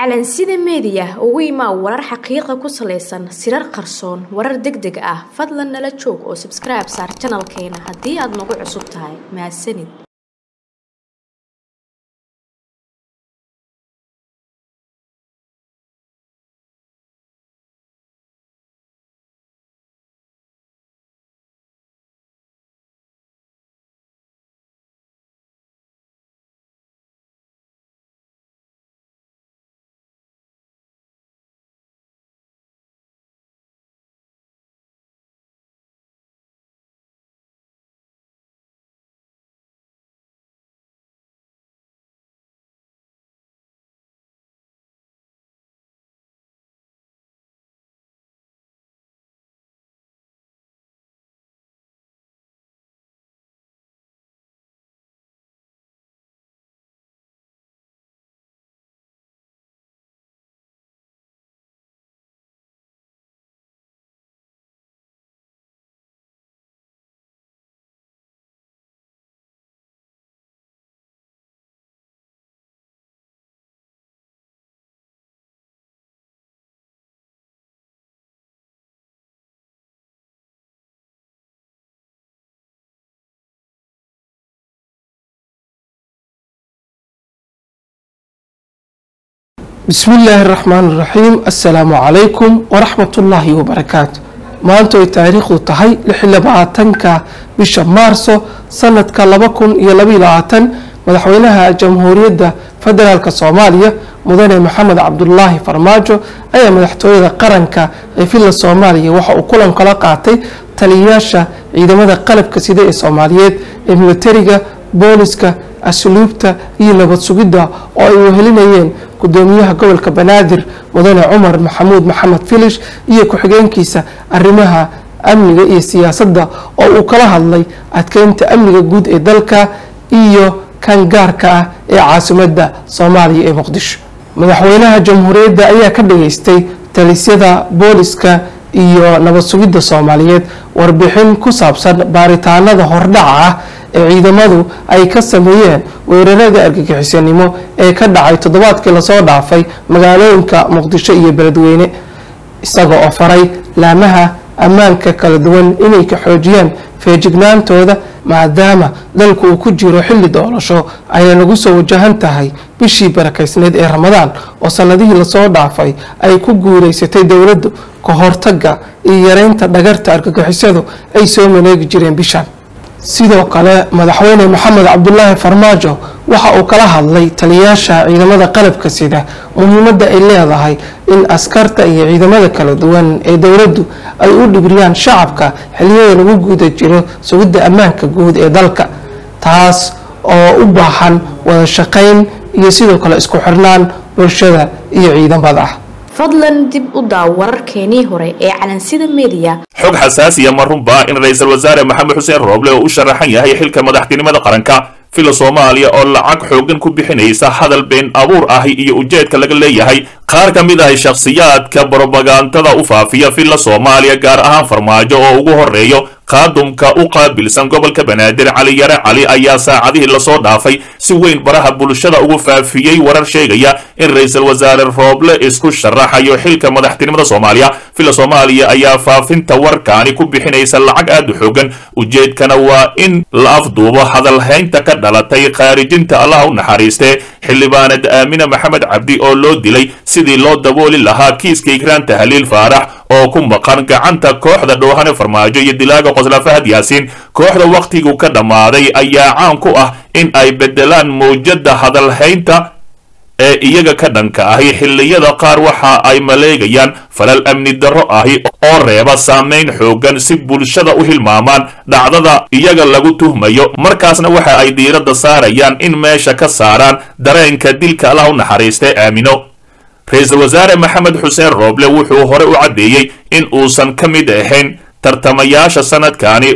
calansida meediya ugu imaa warar xaqiiqa ku salaysan sirar qarsoon warar deg deg ah fadlan nala joog oo sabskribe saar janalkeena haddii aad nagu cusub tahay mahadsanid bismi illaahi raxmaan iraxiim assalaamu calaykum waraxmatullaahi wabarakaatu maanta ay taariikhdu tahay lixlabaatanka bisha maarso sanadka laba kun iyo labaiyo labaatan madaxweynaha jamhuuriyadda federaalk soomaaliya mudane maxamed cabdulaahi farmaajo ayaa madaxtooyada qaranka ee villa soomaaliya waxa uu kulan kala qaatay taliyayaasha ciidamada qalabka sida ee soomaaliyeed ee militariga booliska asluubta iyo nabad sugidda oo ay wehelinayeen gudoomiyaha gobolka banaadir mudane cumar maxamuud maxamed filish iyo ku-xigeenkiisa arrimaha amniga iyo siyaasadda oo uu kala hadlay adkeynta amniga guud ee dalka iyo kan gaarka ah ee caasimadda soomaaliya ee muqdisho madaxweynaha jamhuuriyadda ayaa ka dhageystay talisyada booliska iyo nabad sugidda soomaaliyeed warbixin ku saabsan baaritaanada hordhaca ah ee ciidamadu ay ka sameeyeen weerarada argagixisanimo ee ka dhacay toddobaadkii lasoo dhaafay magaalooyinka muqdisho iyo beledweyne isaga oo faray laamaha ammaanka kala duwan inay ka xoojiyaan feejignaantooda maadaama dalku uu ku jiro xilli doorasho ayay nagu soo wajahan tahay bishii barakaysneed ee ramadaan oo sanadihii lasoo dhaafay ay ku guuleysatay dowladdu ka hortaga iyo yareynta dhagarta argagixisadu ay soo maleegi jireen bishan sidoo kale madaxweyne maxamed cabdulaahi farmaajo waxa uu kala hadlay taliyayaasha ciidamada qalabka sida muhiimadda ay leedahay in askarta iyo ciidamada kala duwan ee dowladdu ay u dhibriyaan shacabka xiliyada lagu guda jiro sugidda ammaanka guud ee dalka taas oo u baahan wada shaqayn iyo sidoo kale isku xirnaan bulshada iyo ciidamada fadlan dib u daaw wararkeenii hore ee calansida meediya xog xasaasiya ma runbaa in ra-iisul wasaare maxamed xuseen rooble oo u sharaxan yahay xilka madaxtinimada qaranka fila soomaaliya oo lacag xoogan ku bixinaysa hadal been abuur ahi iyo ujeedka laga leeyahay qaar ka mid ahi shakhsiyaadka brobagandada u faafiya filla soomaaliya gaar ahaan farmaajo oo ugu horeeyo qaadumka u qaabilsan gobolka banaadir cali yare cali ayaa saacadihii lasoo dhaafay si weyn baraha bulshada ugu faafiyey warar sheegaya in ra-iisul wasaare rooble isku sharaxayo xilka madaxtinimada soomaaliya filla soomaaliya ayaa faafinta warkaani ku bixinaysa lacag aad u xoogan ujeedkana waa in la afduubo hadalhaynta ka dhalatay khaarijinta allah u naxariistee xildhibaanad aamine maxamed cabdi oo loo dilay sidii loo dabooli lahaa kiiska ikraanta haliil faarax oo ku maqan gacanta kooxda dhoohane farmaajo iyo dilaaga qosla fahad yaasiin kooxda wakhtigu ka dhammaaday ayaa caan ku ah in ay beddelaan mawjadda hadalhaynta ee iyaga ka dhanka ahi xilliyada qaar waxa ay maleegayaan falal amni darro ahi oo reeba saamayn xoogan si bulshada u hilmaamaan dhacdada iyaga lagu tuhmayo markaasna waxa ay diiradda saarayaan in meesha ka saaraan dareenka dilka allah u naxariistay aamino ra-iisul wasaare maxamed xuseen rooble wuxuu hore u caddeeyey in uusan ka mid ahayn tartamayaasha sanadkani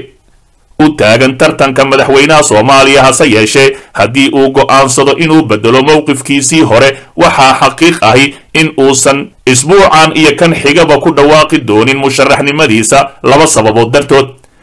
u taagan tartanka madaxweynaha soomaaliya hase yeeshee haddii uu go'aansado inuu bedelo mowqifkiisii hore waxaa xaqiiq ahi in uusan isbuucan iyo kan xigaba ku dhawaaqi doonin musharaxnimadiisa laba sababood dartood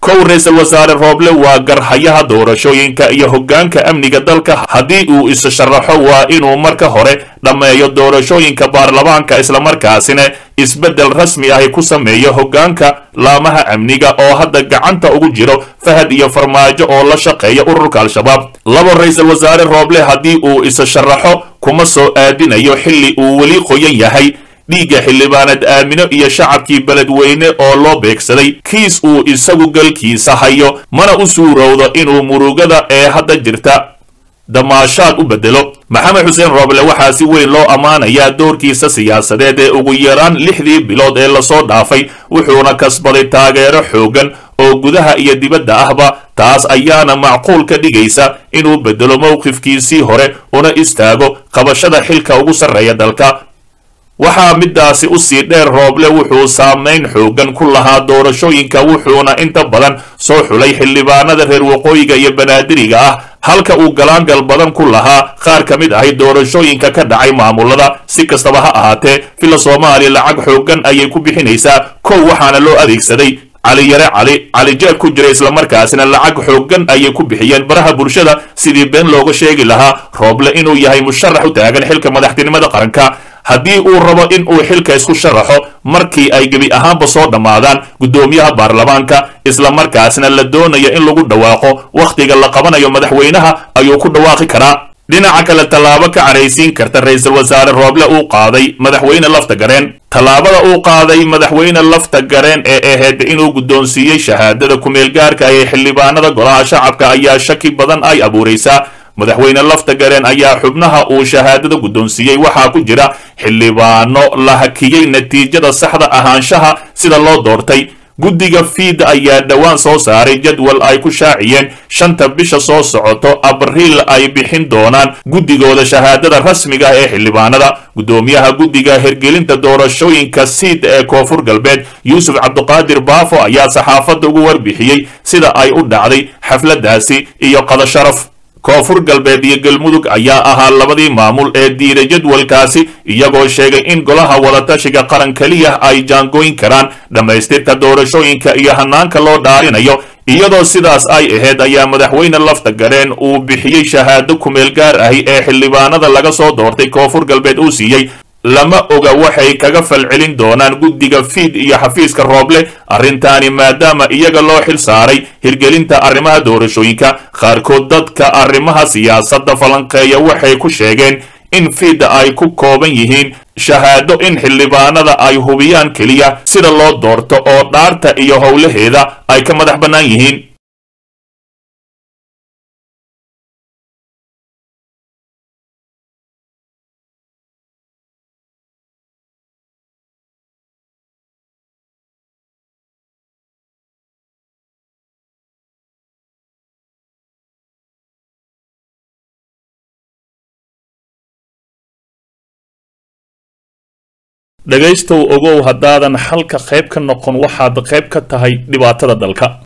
kow ra-iisul wasaare rooble waa garhayaha doorashooyinka iyo hoggaanka amniga dalka haddii uu is sharaxo waa inuu marka hore dhammeeyo doorashooyinka baarlamaanka islamarkaasina isbeddel rasmi ahi ku sameeyo hoggaanka laamaha amniga oo hadda gacanta ugu jiro fahad iyo farmaajo oo la shaqeeya ururka al-shabaab labo ra-iisul wasaare rooble haddii uu is sharaxo kuma soo aadinayo xilli uu weli qoyan yahay dhiigga xildhibaanad aamino iyo shacabkii beledweyne oo loo beegsaday kiis uu isagu galkiisa hayo mana u suurowdo inuu murugada ee hadda jirta damaashaad u bedelo maxamed xuseen rooble waxaa si weyn loo ammaanayaa doorkiisa siyaasadeed ee ugu yaraan lixdii bilood ee lasoo dhaafay wuxuuna kasbaday taageero xooggan oo gudaha iyo dibadda ahba taas ayaana macquul ka dhigaysa inuu bedelo mowqifkiisii hore una istaago qabashada xilka ugu sarreeya dalka waxaa midaasi u sii dheer rooble wuxuu saamayn xooggan ku lahaa doorashooyinka wuxuuna inta badan soo xulay xildhibaanada reer waqooyiga iyo banaadiriga ah halka uu galaangal badan ku lahaa qaar ka mid ahay doorashooyinka ka dhacay maamulada si kastaba ha ahaatee villa soomaaliya lacag xooggan ayay ku bixinaysaa kow waxaana loo adeegsaday cali yare cali cali jeeb ku jira islamarkaasina lacag xooggan ayay ku bixiyeen baraha bulshada sidii been looga sheegi lahaa rooble inuu yahay musharax u taagan xilka madaxtinimada qaranka haddii uu rabo in uu xilka isku sharaxo markii ay gebi ahaanba soo dhammaadaan guddoomiyaha baarlamaanka islamarkaasna la doonayo in lagu dhawaaqo wakhtiga la qabanayo madaxweynaha ayuu ku dhawaaqi karaa dhinaca kale tallaabo ka caraysiin karta ra-iisul wasaare rooble uu qaaday madaxweyne lafta gareen tallaabada uu qaaday madaxweyne lafta gareen ee ahayd inuu guddoonsiiyey shahaadada kumeel gaarka ee xildhibaanada golaha shacabka ayaa shaki badan ay abuuraysaa madaxweyne lafta gareen ayaa xubnaha uu shahaadada guddoonsiiyey waxaa ku jira xildhibaano la hakiyey natiijada saxda ahaanshaha sida loo doortay guddiga fiid ayaa dhowaan soo saaray jadwal ay ku shaaciyeen shanta bisha soo socoto abriil ay bixin doonaan guddigooda shahaadada rasmiga ee xildhibaanada guddoomiyaha guddiga hirgelinta doorashooyinka siid ee koonfur galbeed yuusuf cabduqaadir baafo ayaa saxaafadda ugu warbixiyey sida ay u dhacday xafladaasi iyo qadasharaf koonfur galbeed iyo galmudug ayaa ahaa labadii maamul ee diiday jadwalkaasi iyagoo sheegay in golaha wadatashiga qaran keliya ay jaangooyn karaan dhammaystirka doorashooyinka iyo hanaanka loo dhaarinayo iyadoo sidaas ay ahayd ayaa madaxweyne lafta gareen uu bixiyey shahaado kumeel gaar ahi ee xildhibaanada laga soo doortay koonfur galbeed uu siiyey lama oga waxay kaga falcelin doonaan guddiga fiid iyo xafiiska rooble arrintaani maadaama iyaga loo xil saaray hirgelinta arrimaha doorashooyinka qaarkood dadka arrimaha siyaasadda falanqeeya waxay ku sheegeen in fiidda ay ku kooban yihiin shahaado in xildhibaanada ay hubiyaan keliya sida loo doorto oo dhaarta iyo howlaheeda ay ka madax bannaan yihiin dhegaystow ogow haddaadan xalka qayb ka noqon waxaad qayb ka tahay dhibaatada dalka